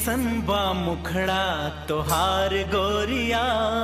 जैसन बा मुखड़ा तोहार गोरिया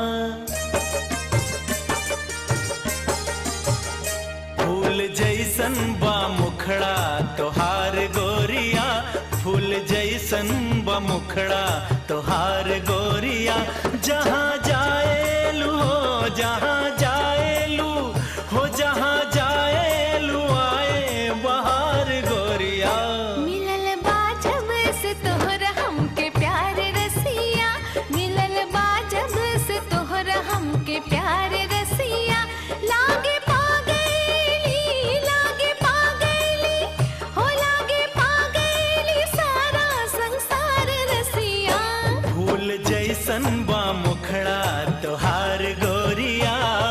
फूल जैसन बा मुखड़ा तोहार गोरिया फूल जैसन बा मुखड़ा तोहार गोरिया जहाँ जाएलू हो जहाँ जाएलू हो जहाँ जाएलू आए बहार गोरिया मिलल बा जब से तोहरा हमके प्यार रसिया मिलल बा जब से तोहरा हमके प्यार रसिया लागे पा गईली लागे पा गईली हो लागे पा गईली सारा संसार रसिया फूल जैसन बा मुखड़ा तोहार गोरिया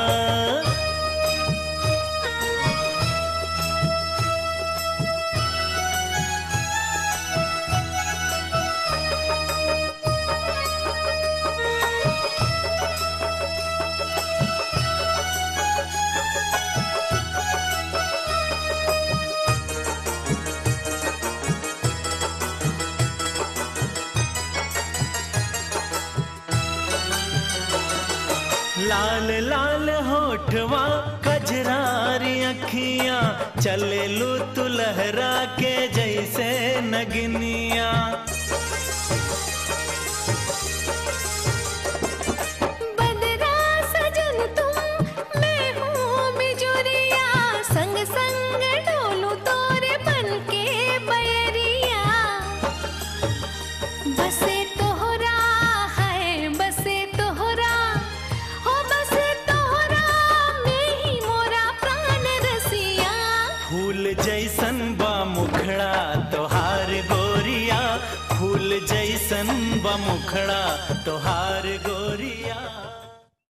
लाल लाल होठवा कजरारी अखियां चले लू तू लहरा के जैसे नगनिया बदरा सजन तुम मैं हूँ बिजुरिया संग संग डोलू तोरे बन के बयरिया बसे तोहरा है बसे तोहरा हो बसे तोहरा में ही मोरा प्राण रसिया फूल जैसन बा मुखड़ा तोहार गोरिया फूल जैसन बा मुखड़ा तोहार गो